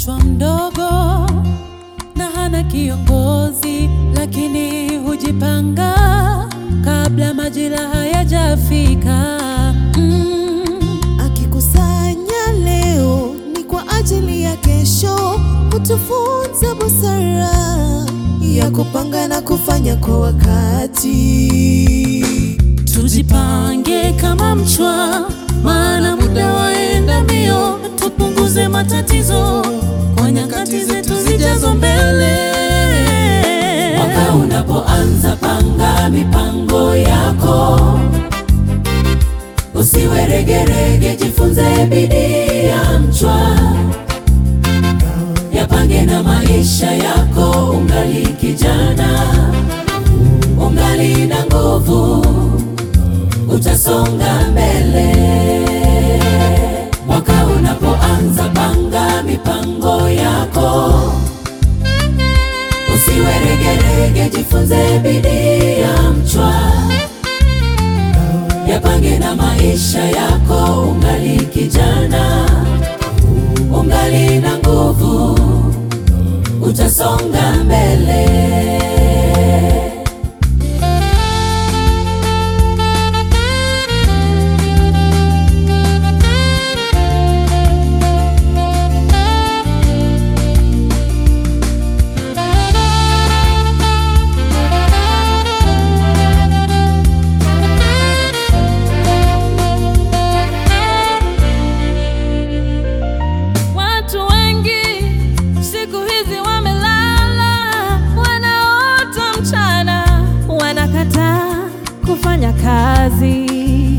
mchwa mdogo na hana kiongozi, lakini hujipanga kabla majira hayajafika. Mm. Akikusanya leo ni kwa ajili ya kesho, hutufunza busara ya kupanga na kufanya kwa wakati. Tujipange kama mchwa, maana muda waenda mbio. Tupunguze matatizo kwa nyakati zetu zijazo mbele. Mwaka unapoanza, panga mipango yako, usiwe regerege, jifunze bidii ya mchwa. Yapange na maisha yako, ungali kijana, ungali na nguvu utasonga mbele. Mwaka unapoanza, panga mipango yako, usiwe regerege, jifunze bidii ya mchwa. Yapange na maisha yako, ungali kijana, ungali na nguvu, utasonga mbele. Watu wengi siku hizi wamelala, wanaota mchana, wanakataa kufanya kazi.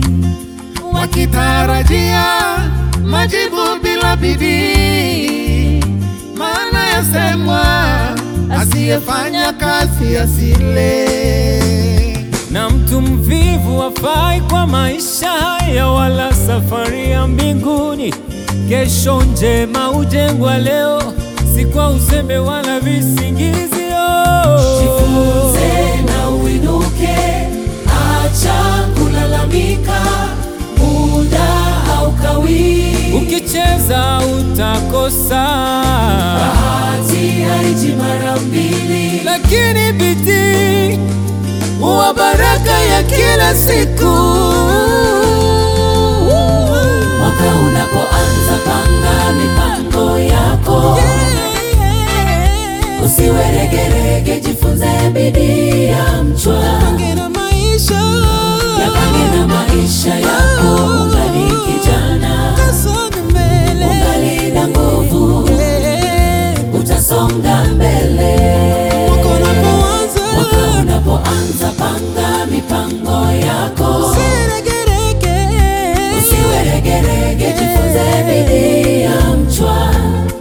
wakitarajia majibu bila bidii. Maana yasemwa, asiyefanya kazi asile. na mtu mvivu hafai kwa maisha haya, wala safari ya mbinguni. Kesho njema hujengwa leo, si kwa uzembe wala visingizio. Jifunze na uinuke, acha kulalamika, muda haukawii. Ukicheza utakosa, Bahati haiji mara mbili. lakini bidii huwa baraka ya kila siku. Mwaka unapoanza, panga mipango yako, usiwe regerege, jifunze bidii ya mchwa. Yapange na maisha yako, ungali kijana, ungali na nguvu, utasonga mbele. Mwaka unapoanza, panga mipango yako, usiwe regerege, jifunze bidii ya mchwa.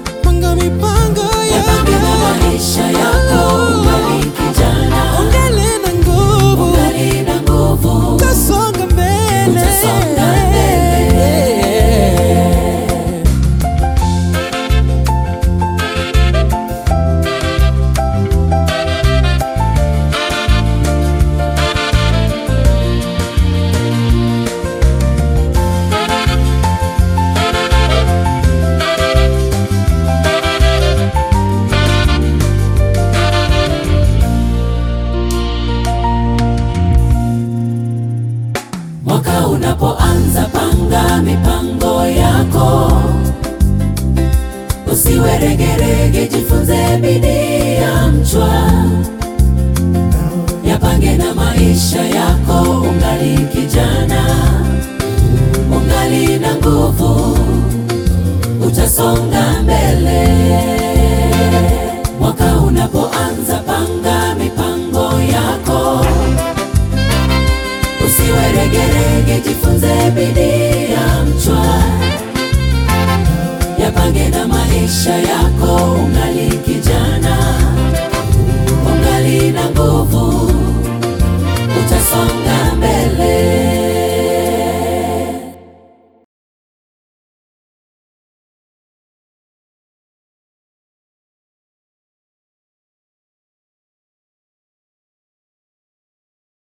Yapange na maisha yako, ungali kijana, ungali na nguvu, utasonga mbele. Mwaka unapoanza, panga mipango yako, usiwe regerege, jifunze bidii ya mchwa. Yapange na maisha yako, ungali kijana, ungali na nguvu, utasonga mbele. Mwaka unapoanza, panga mipango yako usiwe regerege, jifunze bidii ya mchwa. Yapange na maisha yako, ungali kijana, ungali na nguvu, utasonga